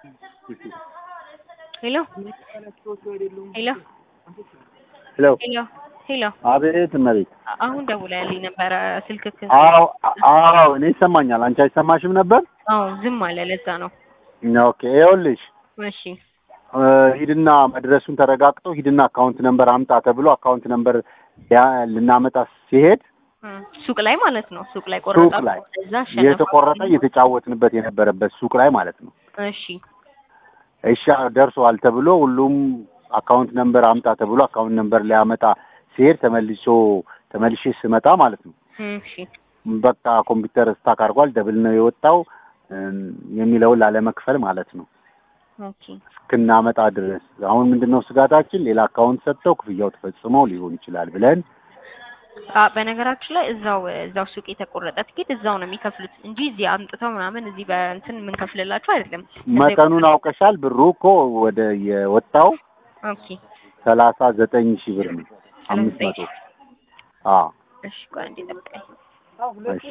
ሄሎ ሄሎ ሄሎ ሄሎ ሄሎ አቤት እመቤት። አሁን ደውለህልኝ ነበረ ስልክክ አዎ አዎ፣ እኔ ይሰማኛል። አንቺ አይሰማሽም ነበር? አዎ ዝም አለ ለዛ ነው ኦኬ። ይኸውልሽ እሺ እ ሂድና መድረሱን ተረጋግጦ ሂድና አካውንት ነምበር አምጣ ተብሎ አካውንት ነምበር ያ- ልናመጣ ሲሄድ እ ሱቅ ላይ ማለት ነው ሱቅ ላይ ሱቅ ቆረጣ ላይ እዛ አሸነፋ የተቆረጠ እየተጫወትንበት የነበረበት ሱቅ ላይ ማለት ነው። እሺ እሺ ደርሷል ተብሎ ሁሉም አካውንት ነምበር አምጣ ተብሎ አካውንት ነምበር ሊያመጣ ሲሄድ ተመልሶ ተመልሼ ስመጣ ማለት ነው እሺ በቃ ኮምፒውተር ስታክ አድርጓል ደብል ነው የወጣው እም፣ የሚለውን ላለመክፈል ማለት ነው ኦኬ እስክናመጣ ድረስ አሁን ምንድን ነው ስጋታችን ሌላ አካውንት ሰጥተው ክፍያው ተፈጽመው ሊሆን ይችላል ብለን አ በነገራችን ላይ እዛው እዛው ሱቅ የተቆረጠ ትኬት እዛው ነው የሚከፍሉት እንጂ እዚህ አምጥተው ምናምን እዚህ በእንትን የምንከፍልላቸው አይደለም። እዛ መጠኑን አውቀሻል ብሩ እኮ ወደ የወጣው ኦኬ ሰላሳ ዘጠኝ ሺህ ብር ነው አምስት መቶ አዎ እሺ ቆይ አንዴ ጠብቀኝ። እሺ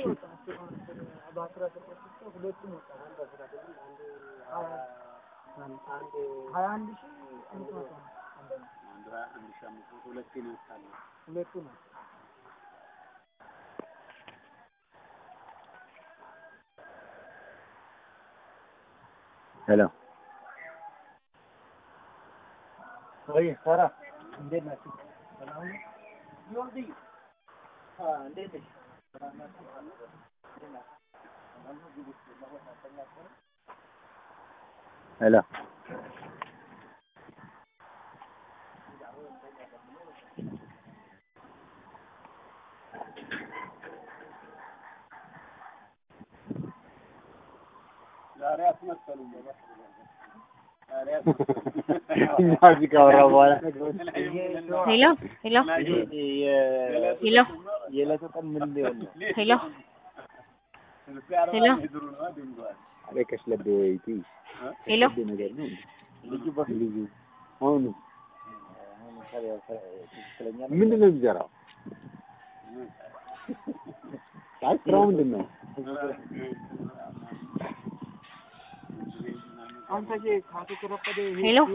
ሄሎ ሄሎ እኛ እዚህ ካወራ በኋላ ሄሎ ሄሎ ሄሎ የዕለቱ ቀን ምን ሊሆን ነው? ሄሎ ሄሎ አለቀሽ ለብ ወይቲ ሄሎ ነገር ነው ልጁ ልጁ አሁን ምንድን ነው የሚሰራው? አይ ስራው ምንድን ነው? ሄሎ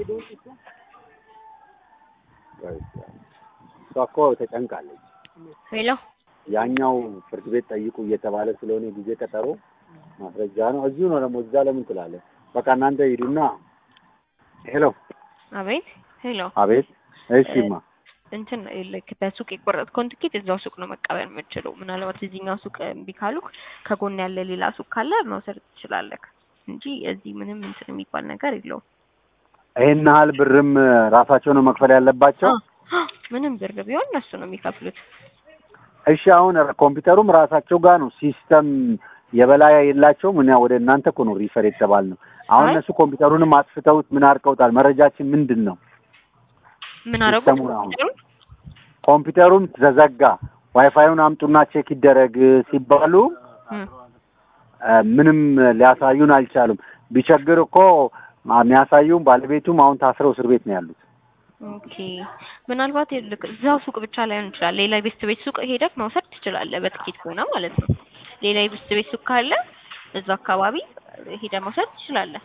እሷ እኮ ተጨንቃለች። ሄሎ ያኛው ፍርድ ቤት ጠይቁ እየተባለ ስለሆነ ጊዜ ቀጠሮ ማስረጃ ነው። እዚሁ ነው ደግሞ እዛ ለምን ትላለህ? በቃ እናንተ ሂዱና። ሄሎ አቤት ሄሎ አቤት። እሺማ እንትን ልክ በሱቅ የቆረጥከውን ትኬት እዛው ሱቅ ነው መቀበል የምችለው። ምናልባት እዚህኛው ሱቅ እምቢ ካሉክ ከጎን ያለ ሌላ ሱቅ ካለ መውሰድ ትችላለህ እንጂ እዚህ ምንም እንትን የሚባል ነገር የለውም። ይሄን ያህል ብርም ራሳቸው ነው መክፈል ያለባቸው። አ- ምንም ብር ቢሆን እነሱ ነው የሚከፍሉት። እሺ አሁን ኮምፒውተሩም ራሳቸው ጋር ነው ሲስተም የበላይ የላቸውም። እና ወደ እናንተ እኮ ነው ሪፈር የተባል ነው። አሁን አይ። እነሱ ኮምፒውተሩንም አጥፍተውት ምን አድርገውታል? መረጃችን ምንድን ነው? ምን አደረጉት? ሲስተሙን አሁን ኮምፒውተሩም ተዘጋ። ዋይፋዩን አምጡና ቼክ ይደረግ ሲባሉ እም፣ እ፣ ምንም ሊያሳዩን አልቻሉም። ቢቸግር እኮ የሚያሳዩም ባለቤቱም አሁን ታስረው እስር ቤት ነው ያሉት። ኦኬ ምናልባት ልክ እዛው ሱቅ ብቻ ላይሆን ይችላል። ሌላ የቤስት ቤት ሱቅ ሄደህ መውሰድ ትችላለህ፣ በትኬት ከሆነ ማለት ነው። ሌላ የቤስት ቤት ሱቅ ካለ እዛ አካባቢ ሄደህ መውሰድ ትችላለህ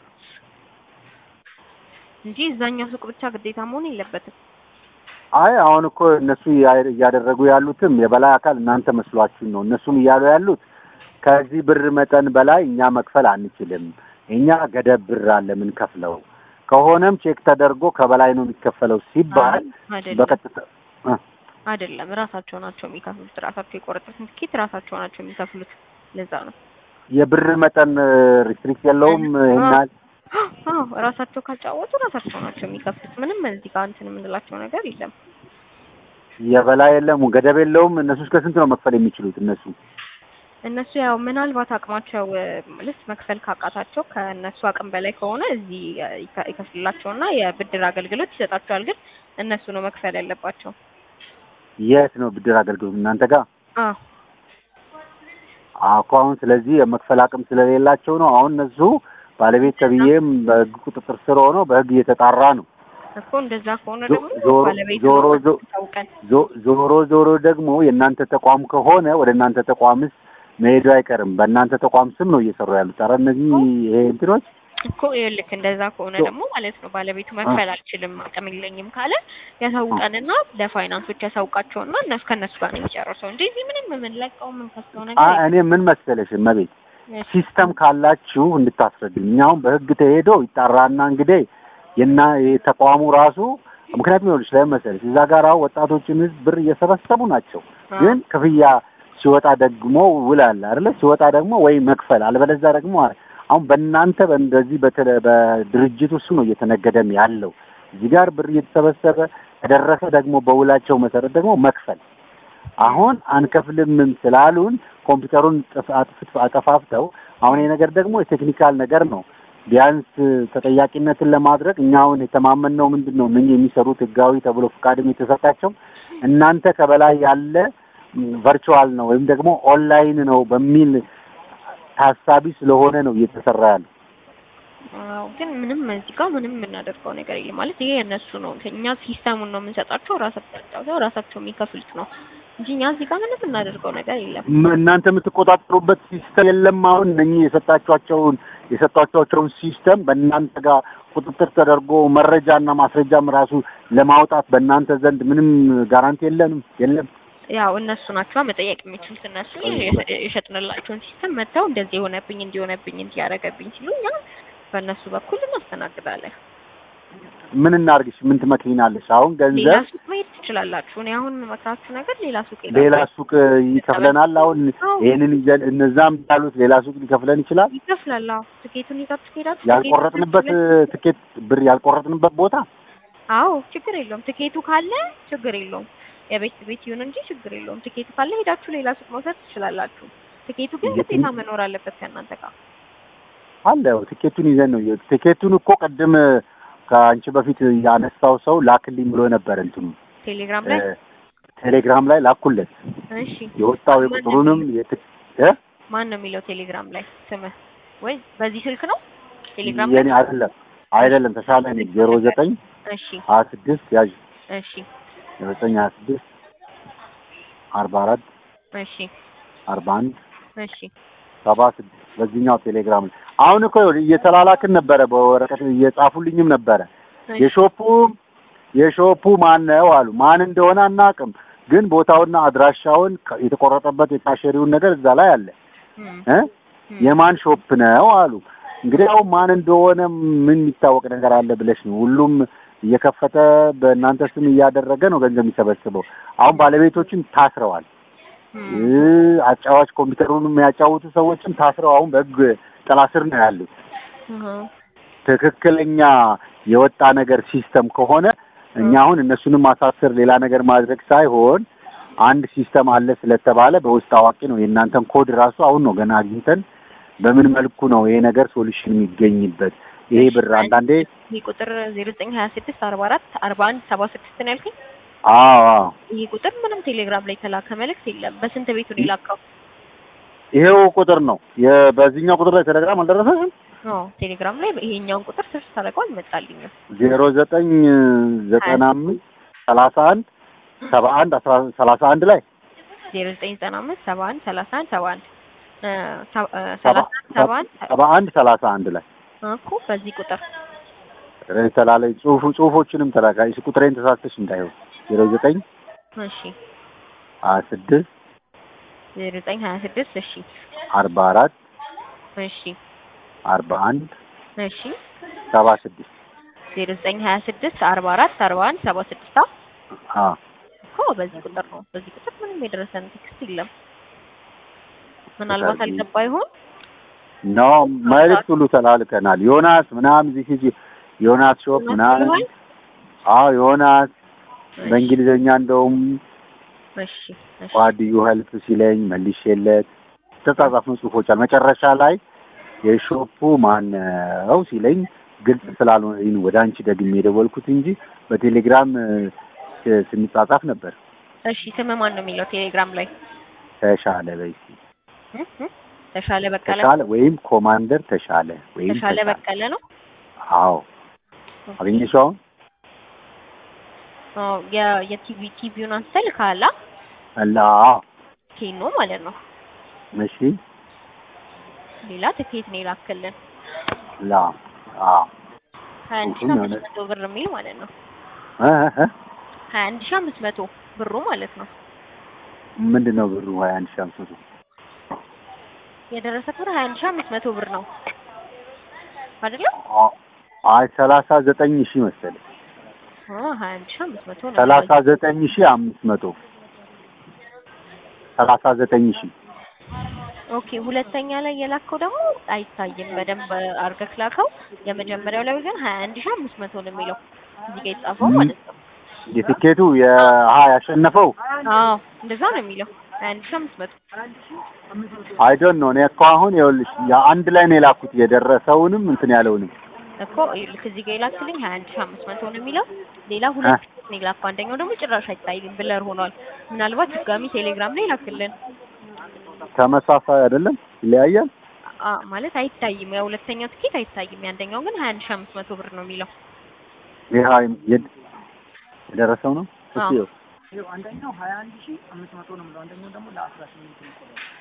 እንጂ እዛኛው ሱቅ ብቻ ግዴታ መሆን የለበትም። አይ አሁን እኮ እነሱ እያ- እያደረጉ ያሉትም የበላይ አካል እናንተ መስሏችሁ ነው። እነሱም እያሉ ያሉት ከዚህ ብር መጠን በላይ እኛ መክፈል አንችልም፣ እኛ ገደብ ብር አለ የምንከፍለው ከሆነም ቼክ ተደርጎ ከበላይ ነው የሚከፈለው ሲባል አይደለም በቀጥታ እ፣ አይደለም፣ ራሳቸው ናቸው የሚከፍሉት። ራሳቸው የቆረጡትን ትኬት ራሳቸው ናቸው የሚከፍሉት። ለዛ ነው የብር መጠን ሪስትሪክት የለውም ይሄን ያህል አዎ ራሳቸው ካልጫወቱ ራሳቸው ናቸው የሚከፍሉት። ምንም እዚህ ጋር እንትን የምንላቸው ነገር የለም። የበላይ የለም ገደብ የለውም። እነሱ እስከ ስንት ነው መክፈል የሚችሉት? እነሱ እነሱ ያው ምናልባት አቅማቸው እ፣ ማለት መክፈል ካቃታቸው ከእነሱ አቅም በላይ ከሆነ እዚህ እ፣ ይከ- ይከፍልላቸውና የብድር አገልግሎት ይሰጣቸዋል። ግን እነሱ ነው መክፈል ያለባቸው። የት ነው ብድር አገልግሎት እናንተ ጋር? አዎ አዎ እኮ አሁን ስለዚህ የመክፈል አቅም ስለሌላቸው ነው። አሁን እነሱ ባለቤት ተብዬም በሕግ ቁጥጥር ስር ሆኖ በሕግ እየተጣራ ነው። እኮ እንደዛ ከሆነ ዞ- ደግሞ ዞሮ- ባለቤቱ ዞሮ ነው ዞ- ታውቀን ዞ- ዞሮ ዞሮ ደግሞ የእናንተ ተቋም ከሆነ ወደ እናንተ ተቋምስ መሄዱ አይቀርም። በእናንተ ተቋም ስም ነው እየሰሩ ያሉት። ኧረ እነዚህ ይሄ እንትኖች እኮ ይኸውልህ እንደዛ ከሆነ ሶ- ደግሞ ማለት ነው ባለቤቱ መክፈል አልችልም አቅም የለኝም ካለ ያሳውቀንና ለፋይናንሶች ያሳውቃቸውና እነሱ ከእነሱ ጋር ነው የሚጨርሰው እንጂ እዚህ ምንም የምንለቀው የምንከስለው ነገር አ- የለም። እኔ ምን መሰለሽ እመቤት እሺ። ሲስተም ካላችሁ እንድታስረዱኝ። እኛ አሁን በህግ ተሄዶ ይጣራና እንግዲህ የና የተቋሙ ራሱ ምክንያቱም ይኸውልሽ ለምን መሰለሽ እዛ ጋር አሁን ወጣቶችን ህዝብ ብር እየሰበሰቡ ናቸው። አ- ግን ክፍያ ሲወጣ ደግሞ ውል አለ አይደለ? ሲወጣ ደግሞ ወይ መክፈል አልበለዚያ ደግሞ አሁን በእናንተ በእንደዚህ በተለ በድርጅት ውስጥ ነው እየተነገደም ያለው። እዚህ ጋር ብር እየተሰበሰበ ከደረሰ ደግሞ በውላቸው መሰረት ደግሞ መክፈል አሁን አንከፍልምም ስላሉን ኮምፒውተሩን ጥፍ- አጥፍት አጠፋፍተው አሁን ይሄ ነገር ደግሞ የቴክኒካል ነገር ነው። ቢያንስ ተጠያቂነትን ለማድረግ እኛ አሁን የተማመንነው ምንድን ነው እነኚህ የሚሰሩት ህጋዊ ተብሎ ፍቃድም የተሰጣቸው እናንተ ከበላይ ያለ ቨርቹዋል ነው ወይም ደግሞ ኦንላይን ነው በሚል ታሳቢ ስለሆነ ነው እየተሰራ ያለው። አዎ ግን ምንም እዚህ ጋር ምንም የምናደርገው ነገር የለም ማለት ይሄ የእነሱ ነው። እኛ ሲስተሙን ነው የምንሰጣቸው ራሳቸው ራሳቸው የሚከፍሉት ነው እንጂ እኛ እዚህ ጋር ምንም የምናደርገው ነገር የለም። ም- እናንተ የምትቆጣጠሩበት ሲስተም የለም። አሁን እነኚህ የሰጣችኋቸውን የሰጣችኋቸውን ሲስተም በእናንተ ጋር ቁጥጥር ተደርጎ መረጃና ማስረጃም ራሱ ለማውጣት በእናንተ ዘንድ ምንም ጋራንቲ የለንም የለም። ያው እነሱ ናቸው መጠየቅ የሚችሉት እነሱ የሸ- የሸጥንላቸውን ሲስተም መጥተው እንደዚህ የሆነብኝ እንዲሆነብኝ እንዲያደረገብኝ ሲሉ እኛ በእነሱ በኩል እናስተናግዳለን። ምን እናርግሽ? ምን ትመክሪናለሽ? አሁን ሌላ ገንዘብ ሱቅ መሄድ ትችላላችሁ። እኔ አሁን መክራችሁ ነገር ሌላ ሱቅ ሌላ ሄዳችሁ ሱቅ ይከፍለናል። አሁን አዎ። ይሄንን ይዘን እነዛም ያሉት ሌላ ሱቅ ሊከፍለን ይችላል። ይከፍላል። አዎ ትኬቱን ይዛችሁ ትሄዳችሁ። ያልቆረጥንበት ትኬቱን ትኬት ብር ያልቆረጥንበት ቦታ አዎ ችግር የለውም። ትኬቱ ካለ ችግር የለውም። የቤት ቤት ይሁን እንጂ ችግር የለውም። ትኬቱ ካለ ሄዳችሁ ሌላ ሱቅ መውሰድ ትችላላችሁ። ትኬቱ ግን የትም- ግዴታ መኖር አለበት ከእናንተ ጋር። አለ ትኬቱን ይዘን ነው ትኬቱን እኮ ቅድም ከአንቺ በፊት ያነሳው ሰው ላክልኝ ብሎ ነበር። እንትኑ ቴሌግራም ላይ እ፣ ቴሌግራም ላይ ላኩለት እሺ። የወጣው ማን የቁጥሩንም ነው የት- እ? ማን ነው የሚለው ቴሌግራም ላይ ስምህ? ወይ በዚህ ስልክ ነው ቴሌግራም ላይ? የኔ አይደለም አይደለም ተሻለ ነኝ ዜሮ ዘጠኝ እሺ ሀያ ስድስት ያዥ እሺ ዜሮ ዘጠኝ ሀያ ስድስት አርባ አራት እሺ አርባ አንድ እሺ ሰባ ስድስት በዚህኛው ቴሌግራም ላይ አሁን እኮ ይኸውልህ እየተላላክን ነበረ፣ በወረቀት እየጻፉልኝም ነበረ። እሺ። የሾፑ የሾፑ ማን ነው አሉ። ማን እንደሆነ አናውቅም፣ ግን ቦታውና አድራሻውን ከ- የተቆረጠበት የካሸሪውን ነገር እዛ ላይ አለ እም፣ እ እም። የማን ሾፕ ነው አሉ። እንግዲህ አሁን ማን እንደሆነ ምን የሚታወቅ ነገር አለ ብለሽ ነው? ሁሉም እየከፈተ በእናንተ ስም እያደረገ ነው ገንዘብ የሚሰበስበው። አሁን ባለቤቶችም ታስረዋል። እም፣ እ አጫዋች ኮምፒውተሩን የሚያጫውቱ ሰዎችም ታስረው አሁን በሕግ ጥላ ስር ነው ያሉት። እህ፣ ትክክለኛ የወጣ ነገር ሲስተም ከሆነ እኛ አሁን እነሱንም ማሳሰር ሌላ ነገር ማድረግ ሳይሆን አንድ ሲስተም አለ ስለተባለ በውስጥ አዋቂ ነው የእናንተን ኮድ ራሱ አሁን ነው ገና አግኝተን በምን መልኩ ነው ይሄ ነገር ሶሉሽን የሚገኝበት ይሄ ብር አንዳንዴ ይህ ቁጥር ዜሮ ዘጠኝ ሀያ ስድስት አርባ አራት አርባ አንድ ሰባ ስድስት ነው ያልከኝ? አዎ አዎ ይህ ቁጥር ምንም ቴሌግራም ላይ የተላከ መልእክት የለም። በስንት ቤቱ ነው የላከው? ይሄው ቁጥር ነው የ- በዚህኛው ቁጥር ላይ ቴሌግራም አልደረሰሽም አዎ ቴሌግራም ላይ ይሄኛውን ቁጥር ሰርች ታደርገው አልመጣልኝም። ዜሮ ዘጠኝ ዘጠና አምስት ሰላሳ አንድ ሰባ አንድ አስራ ሰላሳ አንድ ላይ ዜሮ ዘጠኝ ዘጠና አምስት ሰባ አንድ ሰላሳ አንድ ሰባ አንድ እ፣ ሰ- እ፣ ሰባ ሰላሳ አንድ ሰባ አንድ ሰባ አንድ ሰላሳ አንድ ላይ እኮ በዚህ ቁጥር ተላለይ ጽሁፉ ጽሁፎችንም ተላካ እሺ ቁጥሬን ተሳስተሽ እንዳይሆን ዜሮ ዘጠኝ እሺ ሀያ ስድስት ዜሮ ዘጠኝ ሀያ ስድስት እሺ አርባ አራት እሺ አርባ አንድ እሺ ሰባ ስድስት ዜሮ ዘጠኝ ሀያ ስድስት አርባ አራት አርባ አንድ ሰባ ስድስት አ እኮ በዚህ ቁጥር ነው። በዚህ ቁጥር ምንም የደረሰን ቴክስት የለም። ምናልባት አልገባ ይሆን? ኖ መልዕክት ሁሉ ተላልከናል ዮናስ ምናምን እዚህ ሂጂ ዮናስ ሾፕ ምናምን ብለዋል? አዎ ዮናስ እሺ፣ በእንግሊዝኛ እንደውም እሺ እሺ ጓድዩ ሄልፕ ሲለኝ መልሼለት ተጻጻፍነው ጽሁፎች አሉ መጨረሻ ላይ የሾፑ ማነው ሲለኝ ግልጽ ስላልሆነ ወደ አንቺ ደግሜ የደወልኩት እንጂ በቴሌግራም እ፣ ስንጻጻፍ ነበር። እሺ ስም ማን ነው የሚለው ቴሌግራም ላይ? ተሻለ በይ እስኪ። እ? እ? ተሻለ በቀለ ተሻለ ወይም ኮማንደር ተሻለ ወይም ተሻለ በቀለ ነው። አዎ አገኘሽው አሁን አዎ የ- የቲቪ ቲቪውን አንስተህ ልካላ አላ ኬኖ ማለት ነው። እሺ ሌላ ትኬት ነው የላክልን። ላ አዎ ሀያ አንድ ሺህ አምስት መቶ ብር የሚል ማለት ነው። እ እ ሀያ አንድ ሺህ አምስት መቶ ብሩ ማለት ነው። ምንድን ነው ብሩ ሀያ አንድ ሺህ አምስት መቶ የደረሰ ብር ሀያ አንድ ሺህ አምስት መቶ ብር ነው አይደለም? አይ ሰላሳ ዘጠኝ ሺህ መሰለኝ አ ሀያ አንድ ሺህ አምስት መቶ ነው። ሰላሳ ዘጠኝ ሺህ አምስት መቶ ሰላሳ ዘጠኝ ሺህ ኦኬ ሁለተኛ ላይ የላከው ደግሞ አይታይም። በደንብ አድርገህ ላከው። የመጀመሪያው ላይ ግን ሀያ አንድ ሺህ አምስት መቶ ነው የሚለው እዚህ ጋር የተጻፈው ማለት ነው። የትኬቱ የሀ ያሸነፈው አዎ እንደዛ ነው የሚለው ሀያ አንድ ሺህ አምስት መቶ አይ ዶንት ኖ እኔ እኮ አሁን ይኸውልሽ አንድ ላይ ነው የላኩት የደረሰውንም እንትን ያለውንም እኮ ልክ እዚህ ጋር የላክልኝ ሀያ አንድ ሺህ አምስት መቶ ነው የሚለው ሌላ ሁለት ቲኬት ነው የላከው። አንደኛው ደግሞ ጭራሽ አይታይም ብለር ሆኗል። ምናልባት ድጋሚ ቴሌግራም ላይ ላክልን ተመሳሳይ አይደለም ይለያያል አ ማለት አይታይም። ያው ሁለተኛው ትኬት አይታይም። የአንደኛው ግን ሀያ አንድ ሺህ አምስት መቶ ብር ነው የሚለው ይሄ የድ- የደረሰው ነው እስኪ አዎ። ይኸው። አንደኛው ሀያ አንድ ሺህ አምስት መቶ ነው የምለው አንደኛው ደግሞ ለአስራ ስምንት ነው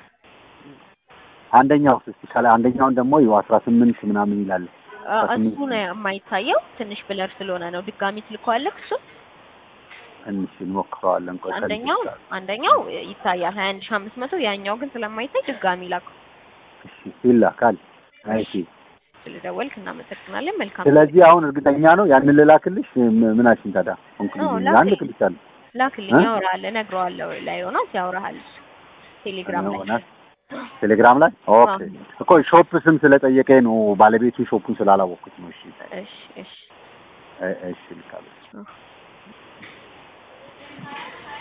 አንደኛው እስኪ ከላይ አንደኛውን ደግሞ ይኸው አስራ ስምንት ምናምን ይላል አ በስምንት እሱ ነው የማይታየው ትንሽ ብለር ስለሆነ ነው። ድጋሚ ትልከዋለህ እሱ ትንሽ እንሞክረዋለን ቆይ ከልጆች አንደኛው ጋር። አንደኛው ይታያል ሀያ አንድ ሺህ አምስት መቶ ያኛው ግን ስለማይታይ ድጋሚ ላከው። እሺ ይላካል አይ እሺ ስለደወልክ እናመሰግናለን። መልካም ስለዚህ አሁን እርግጠኛ ነው ያንን ልላክልሽ ም- ምናችን ታዲያ ኮንክሉዥን አዎ፣ ያን ላክልኝ። ልክልሻለሁ ላክልኝ፣ እ? ያወራሃል፣ እነግረዋለሁ ላይ ዮናስ ያወራሃል እሱ ቴሌግራም ላይ ዮናስ ቴሌግራም ላይ ኦኬ እኮ ሾፕ ስም ስለጠየቀኝ ነው ባለቤቱ ሾፑን ስላላወቅኩት ነው እሺ እሺ እሺ እ- እሺ ልካለሁ እ